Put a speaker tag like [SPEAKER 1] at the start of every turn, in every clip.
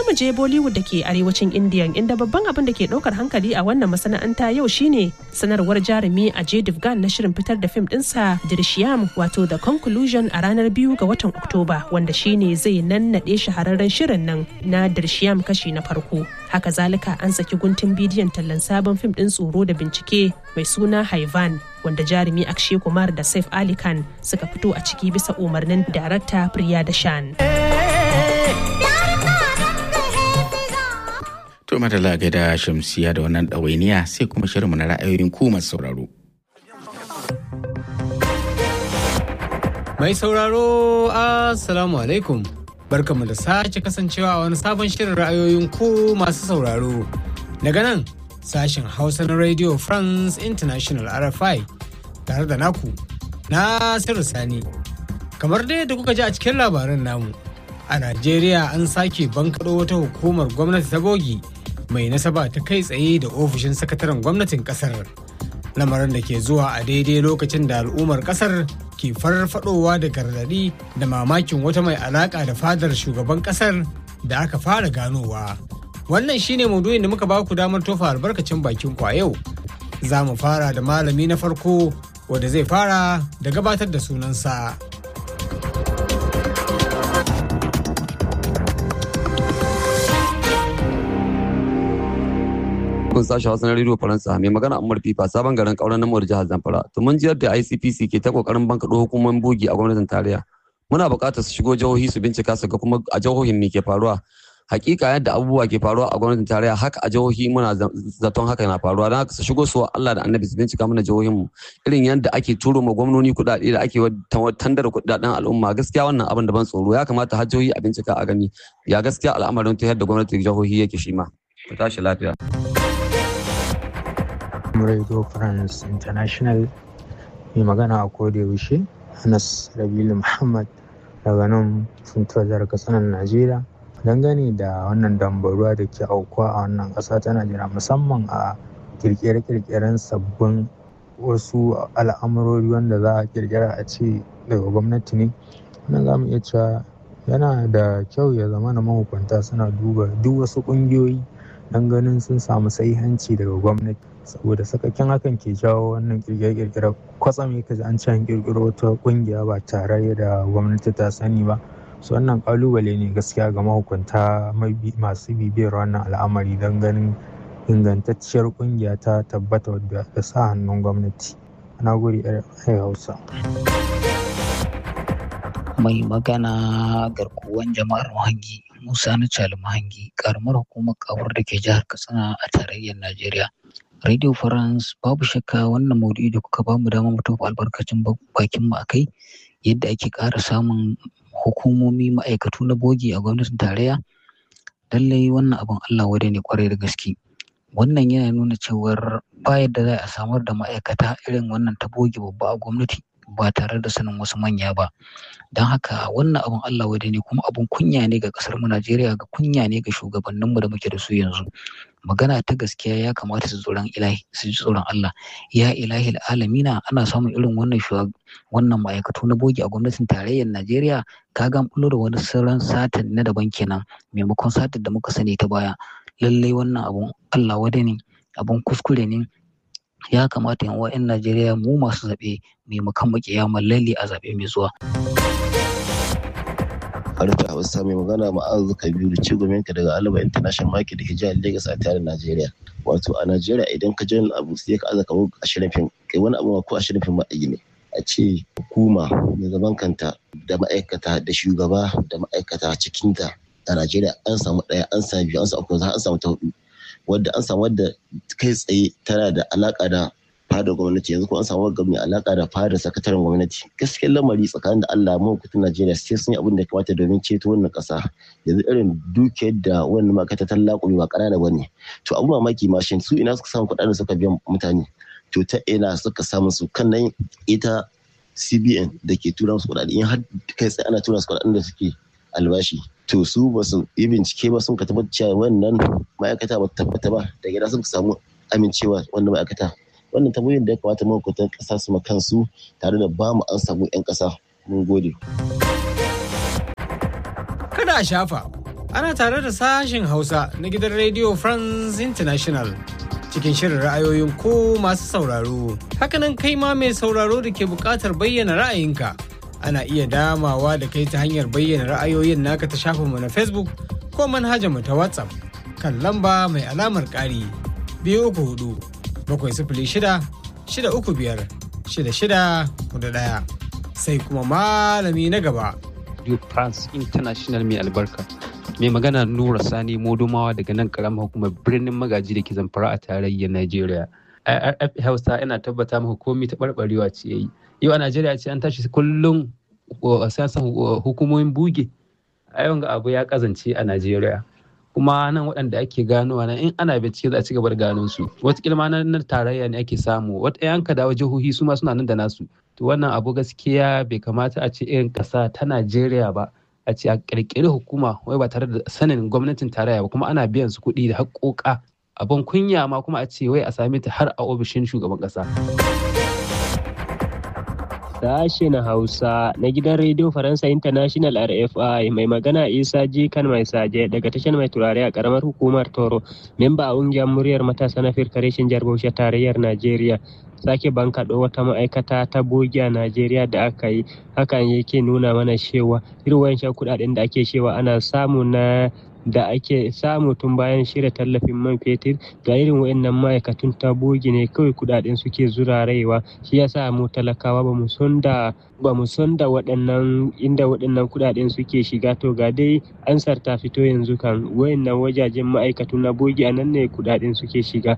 [SPEAKER 1] za mu je Bollywood da ke arewacin India inda babban abin da ke ɗaukar hankali a wannan masana'anta yau shine sanarwar jarumi Ajay Devgan na shirin fitar da fim ɗinsa Drishyam wato The Conclusion a ranar biyu ga watan Oktoba wanda shine zai nannaɗe shahararren shirin nan na Drishyam kashi na farko. Haka zalika an saki guntun bidiyon tallan sabon fim ɗin tsoro da bincike mai suna Haivan wanda jarumi Akshay Kumar da Saif Ali Khan suka fito a ciki bisa umarnin darakta Priya Dashan.
[SPEAKER 2] To madalla da shamsiya da wannan ɗawainiya sai kuma shirinmu na ra'ayoyin ku masu sauraro.
[SPEAKER 3] Mai sauraro Assalamu alaikum. Barkamu da sake kasancewa a wani sabon shirin ra'ayoyin ku masu sauraro. Daga nan sashen Hausa na Radio France International RFI tare da naku Nasiru Sani. Kamar dai da kuka ji a cikin labaran namu, a Najeriya an sake bankaɗo wata hukumar gwamnati ta bogi mai nasaba ta kai tsaye da ofishin sakataren gwamnatin kasar. Lamarin da ke zuwa a daidai lokacin da al'ummar kasar ke farfadowa da gargaɗi da mamakin wata mai alaƙa da fadar shugaban kasar da aka fara ganowa. Wannan shine maudu'in da muka ba ku damar tofa albarkacin bakin ku a yau. Za mu fara da malami na farko wanda zai fara da gabatar da sunansa.
[SPEAKER 4] kun sashi hausa na rediyo faransa mai magana amur fifa sabon garin kauran na jihar zamfara to mun jiyar da icpc ke ta kokarin bankaɗo hukumomin bogi a gwamnatin tarayya muna buƙatar su shigo jihohi su bincika su ga kuma a jihohin me ke faruwa hakika yadda abubuwa ke faruwa a gwamnatin tarayya haka a jihohi muna zaton haka na faruwa don haka su shigo su Allah da annabi su bincika mana jihohin mu irin yadda ake turo ma gwamnoni kuɗaɗe da ake tandar kuɗaɗen al'umma gaskiya wannan abin da ban tsoro ya kamata har jihohi a bincika a gani ya gaskiya al'amarin ta yadda gwamnatin jihohi yake shi ma ku tashi lafiya.
[SPEAKER 5] Radio France International mai magana a koda yaushe Anas Rabilu Muhammad daga nan funtuwar jihar Katsinan Najeriya dangane da wannan dambaruwa da ke aukuwa a wannan ƙasa ta Najeriya musamman a kirkire-kirkiren sabbin wasu al'amurori wanda za a kirkira a ce daga gwamnati ne wannan za mu iya cewa yana da kyau ya zama na mahukunta suna duba duk wasu ƙungiyoyi don ganin sun samu sahihanci daga gwamnati saboda sakakken hakan ke jawo wannan kirkire-kirkire kwatsam ka ji an ci an kirkiro wata kungiya ba tare da gwamnati ta sani ba su wannan kalubale ne gaskiya ga mahukunta masu bibiyar wannan al'amari don ganin ingantacciyar kungiya ta tabbata wadda da sa hannun gwamnati na guri hausa
[SPEAKER 6] mai magana garkuwan jama'ar mahangi musa na cali mahangi karamar hukumar kawar da ke jihar katsina a tarayyar najeriya Radio France babu shakka wannan maudu'i da kuka bamu dama mu tofa albarkacin bakin mu akai yadda ake ƙara samun hukumomi ma'aikatu na bogi a gwamnatin tarayya lallai wannan abin Allah wadai ne kwarai da gaske wannan yana nuna cewar ba yadda za a samar da ma'aikata irin wannan ta bogi babba a gwamnati ba tare da sanin wasu manya ba don haka wannan abin Allah wadai ne kuma abin kunya ne ga kasar mu Najeriya ga kunya ne ga shugabanninmu da muke da su yanzu magana ta gaskiya ya kamata su tsoron ilahi su ji tsoron Allah ya ilahi alamina ana samun irin wannan wannan ma'aikatu na bogi a gwamnatin tarayyar Najeriya ka ga bullo da wani sauran satin na daban kenan maimakon satin da muka sani ta baya lallai wannan abun Allah wada ne abun kuskure ne ya kamata yan wa'yan Najeriya mu masu zaɓe maimakon mu kiyamar lalle a zaɓe mai zuwa.
[SPEAKER 7] harta hausa mai magana ma'azu kabiru ci ka daga alaba international market da ke jihar lagos a tare najeriya wato a najeriya idan ka jin abu sai ka aza kamar ashirin fim kai wani abu ko ashirin fim ma'ayi ne a ce hukuma mai zaman kanta da ma'aikata da shugaba da ma'aikata cikinta a najeriya an samu ɗaya an samu biyu an samu uku an samu ta hudu wadda an samu wadda kai tsaye tana da alaka da fadar gwamnati yanzu ko an samu wagga mai alaka da fadar sakataren gwamnati gaskiyar lamari tsakanin da Allah mu kutun Najeriya sai sun yi abin da ya kamata domin ceto wannan kasa yanzu irin dukiyar da wannan makata ta laƙumi ba ƙanana ba ne to abu mamaki ma shin su ina suka samu kuɗaɗen suka biyan mutane to ta ina suka samu su kan nan ita CBN da ke tura musu kuɗaɗe in har kai tsaye ana tura su kuɗaɗen da suke albashi to su ba su yi bincike ba sun ka tabbatar cewa wannan ma'aikata ba ta tabbata ba da gida sun samu amincewa wannan ma'aikata wannan tambayoyin da ya kamata mahukuntan ƙasa su kansu tare da ba mu an samu 'yan ƙasa mun gode.
[SPEAKER 3] Kada a shafa ana tare da sashen hausa na gidan radio france international cikin shirin ra'ayoyin ko masu sauraro hakanan kai ma mai sauraro da ke buƙatar bayyana ra'ayinka ana iya damawa da kai ta hanyar bayyana ra'ayoyin naka ta shafinmu na facebook ko manhajarmu ta whatsapp kan lamba mai alamar ƙari biyu uku hudu bakwai sifili shida shida uku biyar shida shida hudu ɗaya sai kuma malami na gaba
[SPEAKER 8] Radio France International mai albarka. Mai magana Nura Sani Modomawa daga nan karamar hukumar birnin magaji da ke zamfara a tarayyar Najeriya. IRF Hausa yana tabbata maka komai ta barbarewa ce yayi. Yau a Najeriya ce an tashi kullum siyasan hukumomin buge. A yawan ga abu ya kazance a Najeriya. kuma nan waɗanda ake ganowa nan in ana bincike za a ci gaba da gano su wataƙila ma na tarayya ne ake samu wata yanka dawo jihohi su ma suna nan da nasu to wannan abu gaskiya bai kamata a ce irin ƙasa ta najeriya ba a ce a ƙirƙiri hukuma wai ba tare da sanin gwamnatin tarayya ba kuma ana biyan su kuɗi da haƙoƙa abin kunya ma kuma a ce wai a same ta har a ofishin shugaban ƙasa.
[SPEAKER 9] Sashen Hausa na gidan Radio Faransa International RFI mai magana Isa Jikan mai saje daga tashar mai turare a karamar hukumar Toro, memba a ƙungiyar muryar matasa na firkareshin jihar Bauchi tarayyar Najeriya. Sake bankaɗo wata ma'aikata ta bogi a Najeriya da aka yi, hakan yake nuna mana cewa irin wancan kuɗaɗen da ake cewa ana samu na da ake samu tun bayan shirya tallafin man fetur ga irin wayannan ma'aikatun ta bogi ne kawai kudaden suke zurarewa shi yasa mu talakawa ba mu son da ba mu son da waɗannan inda waɗannan kudaden suke shiga to ga dai ansar ta fito yanzu kan wayannan wajajen ma'aikatu na bogi a nan ne kudaden suke shiga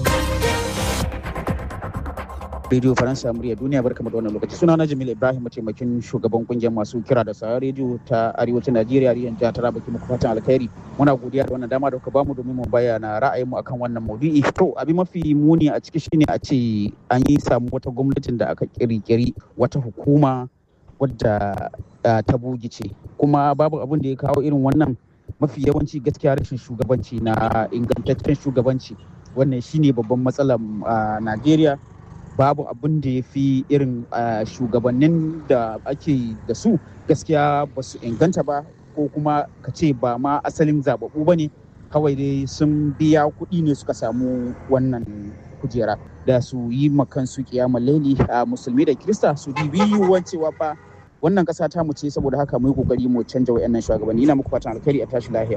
[SPEAKER 10] Radio Faransa murya duniya barkamu da wannan lokaci suna na Jamil Ibrahim mataimakin shugaban kungiyar masu kira da sauran rediyo ta arewacin Najeriya riyan jihar Taraba ke muku fatan alkhairi muna godiya da wannan dama da kuka bamu domin mu bayyana ra'ayinmu akan wannan maudu'i to abin mafi muni a ciki shine a ce an yi samu wata gwamnatin da aka kirkiri wata hukuma wadda ta bugice kuma babu abin da ya kawo irin wannan mafi yawanci gaskiya rashin shugabanci na ingantaccen shugabanci wannan shine babban matsalar Najeriya babu abin da ya fi irin shugabannin da ake da su gaskiya ba su inganta ba ko kuma ka ce ba ma asalin zababbu ba ne kawai dai sun biya kuɗi ne suka samu wannan kujera da su yi makansu kiyama laili a musulmi da kirista su dibi yiwuwan cewa fa wannan ƙasa ta mu ce saboda haka mu yi kokari mu canja wayannan shugabanni ina muku fatan alkhairi a tashi lafiya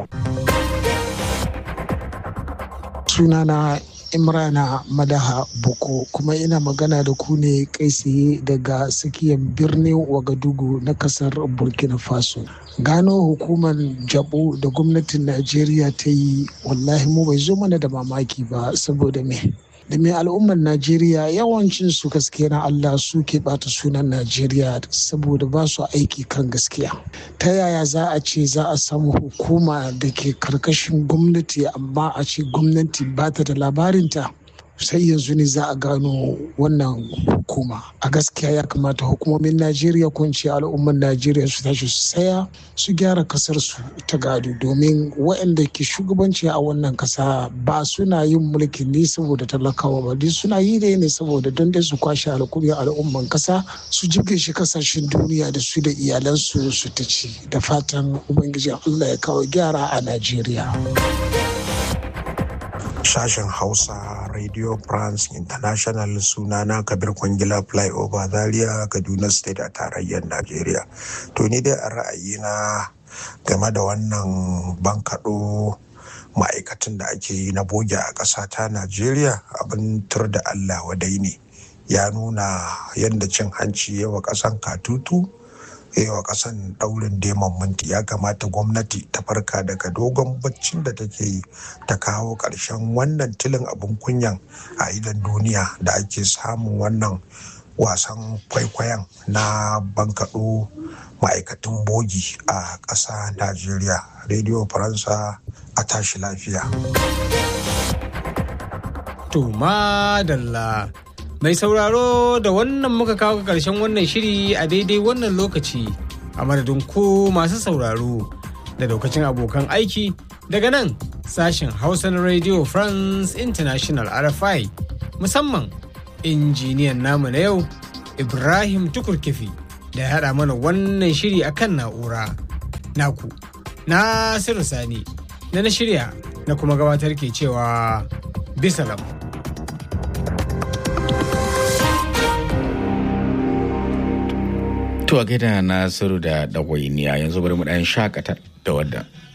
[SPEAKER 11] sunana imrana madaha boko kuma ina magana da ku ne kai tsaye daga tsakiyar birnin wagadugu na kasar burkina faso gano hukumar jabo da gwamnatin najeriya ta yi wallahi mu bai zo mana da mamaki ba saboda me da mai al'ummar najeriya yawancin su gaskiya na allah su ke bata sunan najeriya saboda ba su aiki kan gaskiya ta yaya za a ce za a samu hukuma da ke karkashin gwamnati amma a ce gwamnati ba ta da labarinta sai yanzu ne za a gano wannan hukuma a gaskiya ya kamata hukumomin najeriya ko ce al'ummar najeriya su tashi su saya su gyara kasar su ta gado domin waɗanda ke shugabanci a wannan kasa ba suna yin mulki ne saboda talakawa ba dai suna yi dai ne saboda don dai su kwashe alkurya al'umman kasa su jibge shi kasashen duniya da su da iyalansu su ta ci da fatan ubangiji allah ya kawo gyara a najeriya
[SPEAKER 12] sashen hausa radio france international sunana kabir kwangila flyover zaria kaduna state a tarayyar najeriya to ni dai a ra'ayina game da wannan bankaɗo ma'aikatan da ake yi na boge a ƙasa ta najeriya abin tur da allah wadai ne ya nuna yadda cin hanci yawa ƙasan katutu yawa kasan daurin demon minti ya kamata gwamnati ta farka daga dogon baccin da take yi ta kawo ƙarshen wannan tilin abin kunyan a idan duniya da ake samun wannan wasan kwaikwayon na bankaɗo ma'aikatan bogi a ƙasa najeriya rediyo faransa a tashi lafiya
[SPEAKER 3] to madalla Mai sauraro da wannan muka kawo ƙarshen wannan shiri a daidai wannan lokaci a madadin ku masu sauraro da daukacin abokan aiki daga nan sashen Hausa na Radio France International RFI musamman injiniyan namu na yau Ibrahim Tukurkifi da ya haɗa mana wannan shiri a kan na'ura. Naku, Nasiru Sani na na shirya na kuma gabatar ke cewa bisalam.
[SPEAKER 2] To a gaida Nasiru da ɗawainiya yanzu bari mu ɗan shakata da wadda.